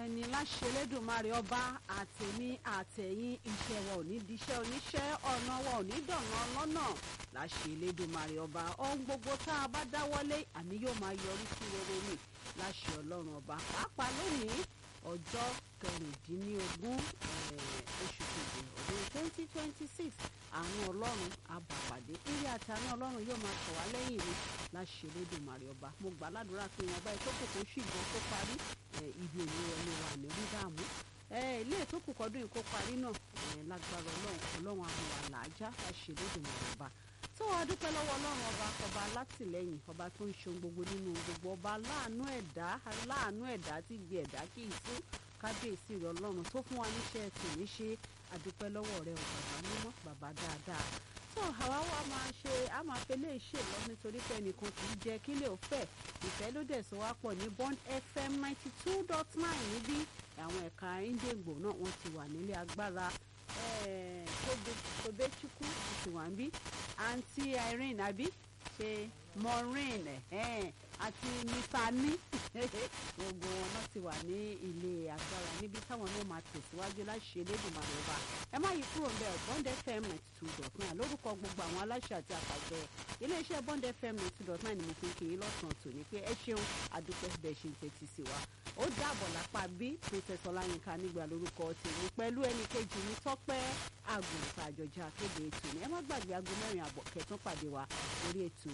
ẹni láṣẹ Elédùmarè ọba àtẹ̀mí àtẹ̀yìn iṣẹ́ wa ò ní diṣẹ́ oníṣẹ́ ọ̀nà wa ò ní dọ̀nà lọ́nà láṣẹ Elédùmarè ọba ohun gbogbo tá a bá dáwọ́lé àní yóò máa yọrí sí rere ni láṣẹ Ọlọ́run ọba pàápàá lónìí ọjọ́ kẹrìndínlógún oṣù kejì ọdún twenty twenty six àánú ọlọ́run àbàpàdé eré àti àánú ọlọ́run yóò máa tọ̀ wá lẹ́yìn mi láṣẹ Elédùmarè ọba mo gbà ládùúrà pé ìwọ̀nba ìtókù kò ṣùgbọ́n kó parí ibi òní wọlé wa ní rí dààmú ilé ìtókù kọdún yìí kó parí náà lágbára ọlọ́run ọlọ́run àmúwà làájá láṣẹ Elédùmarè ọba tó wàá dúpẹ́ lọ́wọ́ ọlọ́run ọba ọba alátìlẹ́yìn ọba tó ń ṣeun gbogbo nínú gbogbo ọba aláàánú ẹ̀dá aláàánú ẹ̀dá tí gbé ẹ̀dá kì í tú kábíyèsí rẹ ọlọ́run tó fún wa níṣẹ́ tì ní ṣe àdúpẹ́ lọ́wọ́ rẹ ò bàbá mímọ́ bàbá dáadáa tó àwa wa máa ṣe a máa fẹ́ lè ṣe lọ nítorí pé ẹnìkan kì í jẹ́ kílẹ̀ ò fẹ́ ìfẹ́ ló dẹ̀ sọ wá pọ̀ ní Bond FM ninety two dot nine níbí àwọn ẹ̀ka ìdègbò náà wọ́n ti wà nílé agbára Tobechukwu ti wà ń bí àǹtí Irene àbí ṣe Maureen àti Nifani gbogbo wọn náà ti wà ní ilé agbára níbi táwọn náà máa tẹ̀síwájú láṣẹ Elédùmarè ọba ẹ má yí kúrò ńbẹ̀ Bond FM ninety two dot nine lórúkọ gbogbo àwọn aláṣẹ àti àpàjọ iléeṣẹ́ Bond FM ninety two dot nine ni mo fi ń kí yín lọ́sàn-án tòní pé ẹ ṣeun àdúpẹ́ bẹ́ẹ̀ ṣe ń tẹ́tí sí wa ó dàbọ̀ lápá bí princess ọláyínká nígbà lórúkọ tèmi pẹ̀lú ẹnì kejì ní tọ́pẹ́ àgùntàn àjọjà akéde ètò ní ẹ má gbàgbé aago mẹ́rin àbọ̀ kẹtàn pàdé wa lórí ètò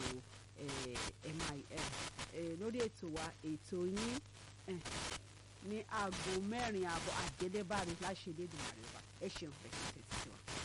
lórí ètò wa ètò yín ní aago mẹ́rin àbọ̀ àdélébárí láṣẹ Elédùmarè wa ẹ ṣeun bẹ́ẹ̀ ṣe tẹ̀sí wa.